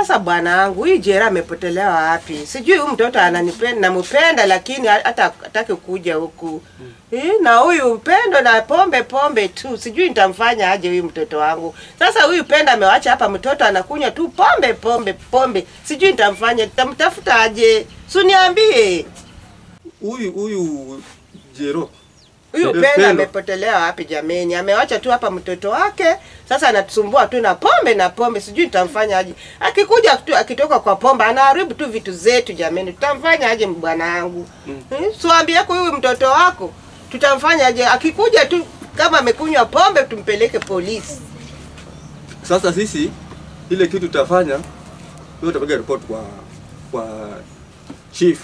Sasa bwanangu, huyu Jera amepotelewa wapi? Sijui huyu mtoto ananipenda, nampenda lakini hata hataki kuja huku. Eh, na huyu upendo na pombe pombe tu. Sijui nitamfanya aje huyu mtoto wangu. Sasa huyu penda amewacha hapa mtoto anakunywa tu pombe pombe pombe. Sijui nitamfanya, nitamtafuta aje? Si uniambie. Huyu huyu Jero Huyu Eh, penda Pendo. amepotelea wapi jameni? Amewacha tu hapa mtoto wake, sasa anatusumbua tu na pombe na pombe, sijui tutamfanya aje. Akikuja tu akitoka kwa pombe anaharibu tu vitu zetu jameni, tutamfanya aje bwana wangu? Mm. Hmm? Siwaambie yako huyu mtoto wako, tutamfanya aje? Akikuja tu kama amekunywa pombe tumpeleke polisi. Sasa sisi ile kitu tutafanya, wewe utapiga report kwa kwa chief.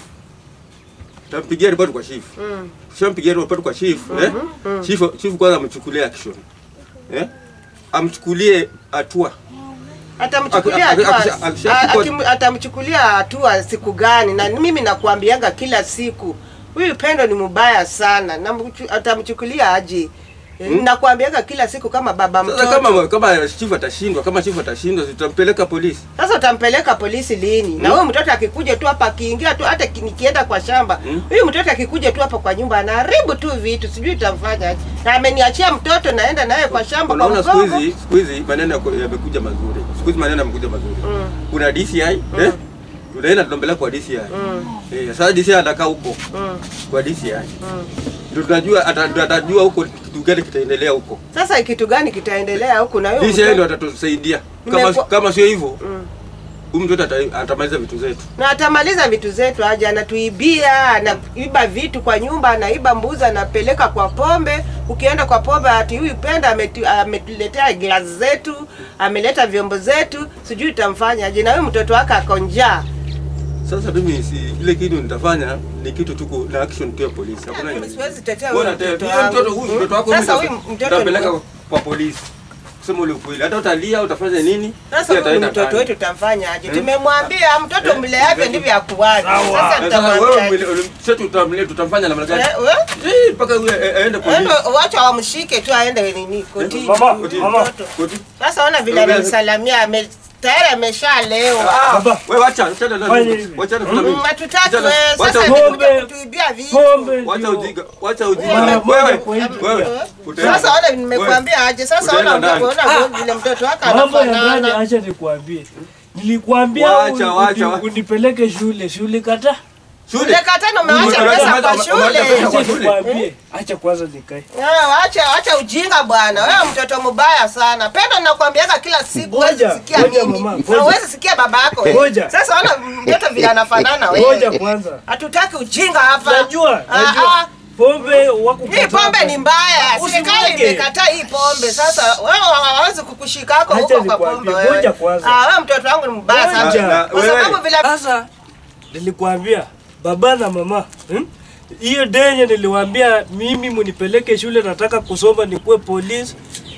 Tutampigia report kwa chief. Mm. Tushampigia report kwa chief, eh? Chief chief kwanza amchukulie action. Eh? Amchukulie hatua. Atamchukulia Aki- aki- hatua, akisha- akisha- a- akim- atamchukulia hatua siku gani? Na mimi nakwambianga kila siku huyu Pendo ni mbaya sana, na mchu- atamchukulia aje? Hmm? Nakwambianga kila siku kama baba Sasa mtoto. kama kama chief atashindwa, kama chief atashindwa, tutampeleka polisi. Sasa utampeleka polisi lini? Na huyu mtoto akikuja tu hapa, akiingia tu, hata ki- nikienda kwa shamba, huyu mtoto akikuja tu hapa kwa nyumba anaharibu tu vitu, sijui utamfanya aje. Na ameniachia mtoto, naenda naye kwa shamba kwa Unaona siku mgongo. hizi siku hizi maneno yako- yamekuja mazuri. Siku hizi maneno yamekuja mazuri. Kuna DCI, eh? Tunaenda tunampeleka kwa DCI. Eh, sasa DCI atakaa huko Mm. kwa DCI. Ndio tunajua ata- ndio atajua huko kitu gani kitaendelea huko. Sasa kitu gani kitaendelea huku na huyu DCI mtoto- ndio atatusaidia. Kama Nimeku- kama sio hivyo, Mm. huyu mtoto ata- atamaliza vitu zetu. na atamaliza vitu zetu aje, anatuibia, anaiba vitu kwa nyumba, anaiba mbuzi, anapeleka kwa pombe. Ukienda kwa pombe, ati huyu penda ametu- ametuletea glasi zetu, ameleta vyombo zetu, sijui utamfanya aje, na huyu mtoto wake ako njaa. Sasa mimi si ile kitu nitafanya ni kitu tuko na action tu ya polisi. Hakuna Mimi ingine. siwezi tetea Wewe huyu unatetea mtoto huyu wangu. mtoto huyu mtoto wako Sasa mimi huyu mtoto utapeleka ni- kwa polisi. Kusema ule ukweli. Hata utalia utafanya nini? Sasa Pia huyu ataenda mtoto ndani. wetu tutamfanya aje? Tumemwambia mtoto mleavyo ndivyo akuwaje. Sasa Na Sasa tutamwambia wewe aje? mle- sasa tutamle tutamfanya namna gani? Eh, we? Eh, mpaka yule a- aende polisi. Endo, wacha wamshike tu aende nini kotini. Mama, huyu mama. mtoto. Koti. Sasa ona vile Wewe- anamsalamia ame tayari ameshalewa. Ah, Baba. wewe wacha, achana na Fanya mimi. hivi. Wacha na Mm, mimi. Hatutaki Wacha- wewe wacha sasa pombe. amekuja kutuibia vitu. Pombe Wacha ndio. ujinga, wacha ujinga. Mara Wewe, moja kwa hivyo. wewe, utaenda. Sasa ona nimekuambia aje. Sasa Utaenda ona ndani. mtoto ona vile mtoto wake Mambo ya ndani anafanana. acha nikwambie. Nilikwambia Wacha, uni- wacha, uni- wacha. unipeleke shule, shule kata. Shule. Ule katano umeacha Umeacha pesa pesa- kwa umeacha shule. pesa kwa Acha shule. nikwambie. Acha kwanza nikae. Ah, Acha acha ujinga bwana. Wewe mtoto mbaya sana. Pendo nakwambiaga kila siku huwezi Ngoja, sikia ngoja mimi. mama, Na ngoja. huwezi sikia baba yako. wewe. Ngoja. Sasa ona mtoto vile anafanana Ngoja wewe. kwanza. Hatutaki ujinga hapa. Najua, Ah, najua. ah. Pombe wako Hii pombe ni mbaya. Serikali Usimwage. imekataa hii pombe. Sasa wewe hawawezi kukushika hako Acha huko kwa nikwambie, pombe wewe. ngoja kwanza. Ah, wewe mtoto wangu ni mbaya Ngoja. sana. Na- Kwa wewe- sababu vile Sasa nilikwambia baba na mama hmm? hiyo denye niliwaambia mimi munipeleke shule, nataka kusoma, nikuwe polisi,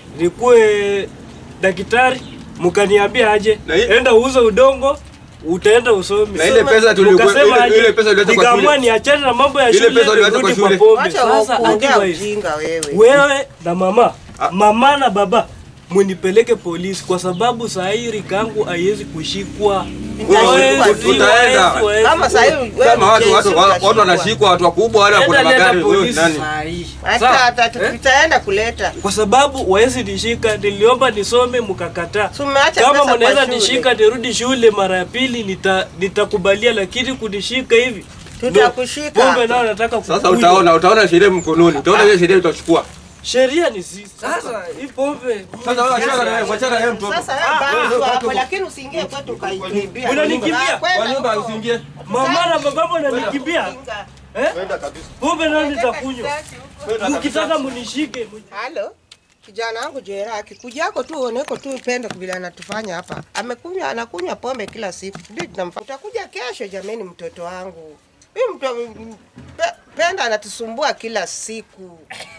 nikuwe daktari, mkaniambia aje, Na hii- enda uuze udongo utaenda usome. Na ile pesa tulikuwa Mkasema ile, aje, ile pesa uliacha kwa nikaamua shule. niachane na mambo ya Ile shule pesa uliacha nirudi kwa kwa shule. pombe. Wacha Sasa kuongea otherwise, ujinga wewe. wewe na mama Ah. mama na baba munipeleke polisi kwa sababu saa hii rikangu haiwezi kushikwa. Itashikwa Hawezi, tu. Utaenda. hawezi, hawezi. Kama sasa hivi wewe Kama watu mjezi watu utashikwa. watu wanashikwa watu wakubwa wale wako na Enda leta magari wewe polisi nani? saa hii. Hata Sawa? hata Eh? tutaenda kuleta. Kwa sababu wawezi nishika, niliomba nisome mkakataa. Si umeacha Kama pesa kwa mnaweza shule. nishika nirudi shule mara ya pili nita, nitakubalia, lakini kunishika hivi Tutakushika. Pombe nao nataka Sasa kukunywa. utaona utaona sheria mkononi. Utaona ile sheria utachukua. Sheria ni sisi. Sasa hii pombe Sasa wewe achana na yeye, achana na yeye mtoto. Sasa wewe baki tu hapo lakini usiingie kwetu ukaikimbia. Unanikimbia? Kwa nyumba usiingie. mama na bababo nanikimbia. Eh? Kwenda kabisa. Pombe nao nitakunywa. Mkitaka munishike. Halo. Kijana wangu Jera akikujako tu uoneko tu pendo vile anatufanya hapa. Amekunywa anakunywa pombe kila siku. Ndio tunamfanya. Utakuja kesho jameni mtoto wangu. Huyu mtu pe, penda anatusumbua kila siku.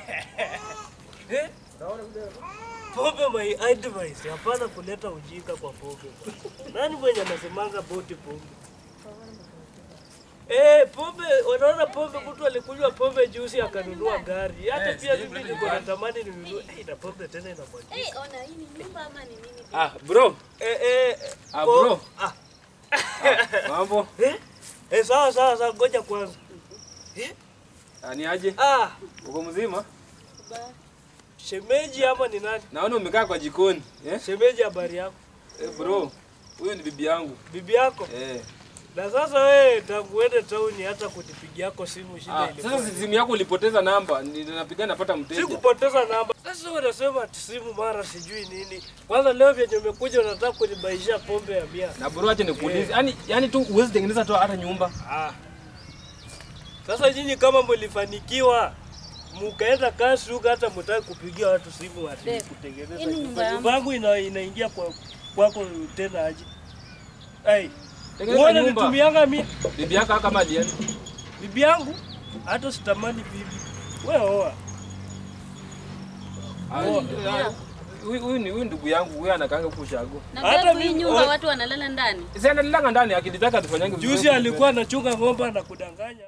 Eh? Pombe my advice, hapana kuleta ujinga kwa pombe. Nani mwenye anasemanga boti pombe? Eh, pombe, unaona pombe, mtu alikunywa pombe juzi akanunua gari. Hata Eh, pia sijui mimi kuleta niko nyumbani. natamani ninunue. Eh, na pombe tena inamwagika. Eh, ona hii ni nyumba ama ni nini? Ah, bro. Eh, eh, Ah, oh, bro. Ah, Mambo. eh, eh, sawa sawa sawa, ngoja kwanza. Ah, ni aje? Ah, Uko mzima? shemeji ama ni nani? Naona umekaa kwa jikoni. Eh? Shemeji, habari yako? Eh, bro. Huyu ni bibi yangu. Bibi yako? Eh. Na sasa wewe tangu uende tauni hata kunipigiako simu shida Ah, ilikuwa. sasa simu yako ulipoteza namba. Ninapiga napata mteja. Sikupoteza namba. Sasa unasema ati simu mara sijui nini. Kwanza leo vyenye umekuja unataka kunibaishia pombe ya mia. Na bro, acha nikuulize. Yaani yaani tu uwezi tengeneza tu hata nyumba. Ah. Sasa nyinyi kama mlifanikiwa mukaenda kasi huko hata mtaki kupigia watu simu ati Babe, kutengeneza hii ni nyumba. nyumba yangu. Nyumba yangu ina, inaingia kwa kwako tena aje. Hey, Tengeneza uone nyumba. nitumianga mimi Bibi yako kama alienda. bibi yangu hata sitamani bibi. Wewe oa. Ah, ah, Huyu huyu ni huyu ndugu yangu, huyu anakaanga huko Shago. Na Hata babu, hii mimi- nyumba oh. watu wanalala ndani. Si analilanga ndani akilitaka tufanyange vizuri. Juzi alikuwa anachunga ng'ombe na kudanganya.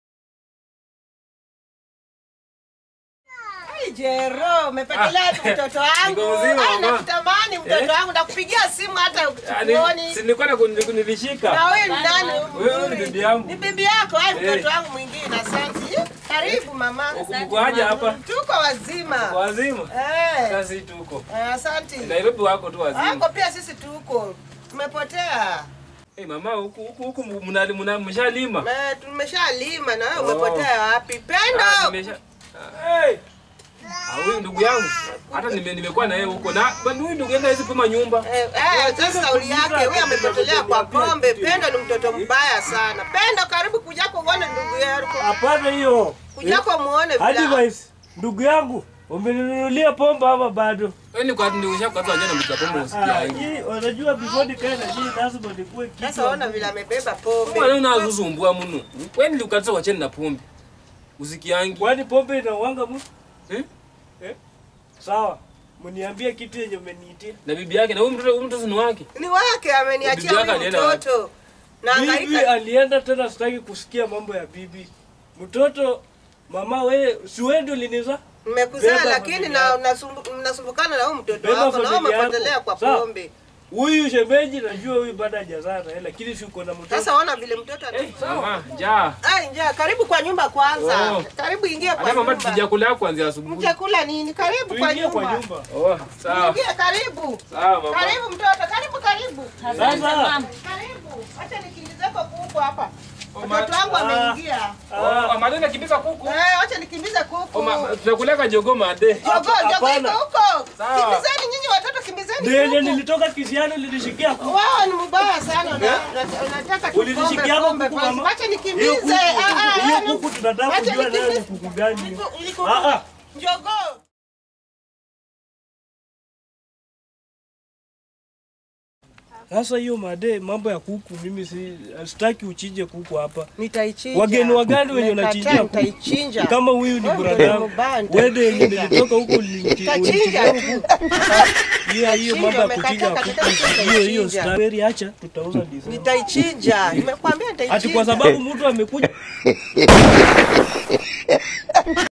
Ai, Jero, umependelea tu mtoto wangu. Niko mzima, Ai, mama. nakutamani mtoto wangu, nakupigia simu hata Ah, ni- uoni. Si nilikuwa na Na kunilishika. huyu ni nani? Huyu ni bibi yangu. Ni bibi yako, ai Eh. mtoto wangu mwingine. Asante. Karibu mama. Uko aje hapa? Tuko wazima. Kwa wazima. Eh. Sasa tuko. eh, Asante. Nairobi wako tu wazima. Wako pia sisi tuko. Tumepotea. Eh, mama huku huku huku mnali mna mshalima. Eh, tumeshalima na wewe Oh. umepotea wapi? Ah, Pendo. nimesha. Hey! Ah, huyu ndugu yangu. Hata nime nimekuwa na yeye huko. Na bado huyu ndugu yangu hawezi pima nyumba. Eh, eh, sasa sauli yake huyu amepotelea kwa pombe. Pendo ni mtoto mbaya sana. Pendo, karibu kujako uone ndugu yako. Hapana hiyo. Kujako muone vile. Advice, ndugu yangu, umeninunulia pombe ama bado? Wewe ni kwa ndio ushakata jana mtapomo Ah, usikia. hii unajua before nikae na hii lazima nikuwe kitu. Sasa ona vile amebeba pombe. Wewe unazuzumbua mno. Wewe ndio ukataka wacheni na pombe. Usikiangi. Kwani pombe inauanga mtu? Eh? Eh? Sawa. Mniambie kitu yenye umeniitia. Na bibi yake na huyu mtoto huyu mtoto ni wake. Ni wake ameniachia Bibi yake huyu alienda wapi? mtoto. Na Bibi hangaika alienda tena, sitaki kusikia mambo ya bibi. Mtoto mama, wewe si wewe ndio uliniza? mmekuzaa Beba lakini familia na yako. unasumbu- mnasumbukana na huyu mtoto Beba wako na wewe familia yako. umepotelea kwa Sawa. pombe. Huyu shemeji najua huyu bado hajazaa na yeye lakini si uko na mtoto. Sasa ona vile mtoto ana Mama, njaa. Ai, njaa, karibu kwa nyumba kwanza. Oh. Karibu ingia kwa Hata mama nyumba. tusijakula kuanzia asubuhi. Mtakula nini? Karibu kwa Tuingie kwa nyumba. nyumba. Oh, sawa. Ingia karibu. Sawa mama. Karibu mtoto, karibu karibu. Asante Sasa. mama. Karibu. Acha nikimbizeko kuku hapa. Oh, Mtoto ma- wangu Ah. ameingia. Oh, madena kibisa kuku. Eh, acha nikimbize kuku. Oh, ma- tunakuleka jogo made. Jogo, jogo Hapana. iko huko. Sawa. Kimbizeni nyinyi watoto kimbizeni. Ndio yenye kuku. nilitoka kisiano lilishikia kuku. Wao ni mbaya sana na na- unataka tu pombe Ulinishikia pombe. kuku basi. mama. Acha Hiyo nikimbize. kuku, Ah, ah, hiyo ah, kuku tunataka Acha kujua nayo ni nikimbize. kuku gani hiyo. Iko- iko- Ah ah. Jogoo. Sasa hiyo made mambo ya kuku mimi si sitaki uchinje kuku hapa. Nitaichinja. Wageni wagani wenye Nimekataa, unachinjia kuku? Nitaichinja. Kama huyu ni Wewe brada ndio yangu. mbanda. Wewe yenye nilitoka huko ulinchi- Nitachinja ulinichinjia tu. kuku. Hiyo hiyo mambo ya umekataa kuchinja kabisa, kuku. Hiyo hiyo nitachinja. strawberry acha tutauza ndizi. Nitaichinja. Nimekwambia nitaichinja. Ati kwa sababu mtu amekuja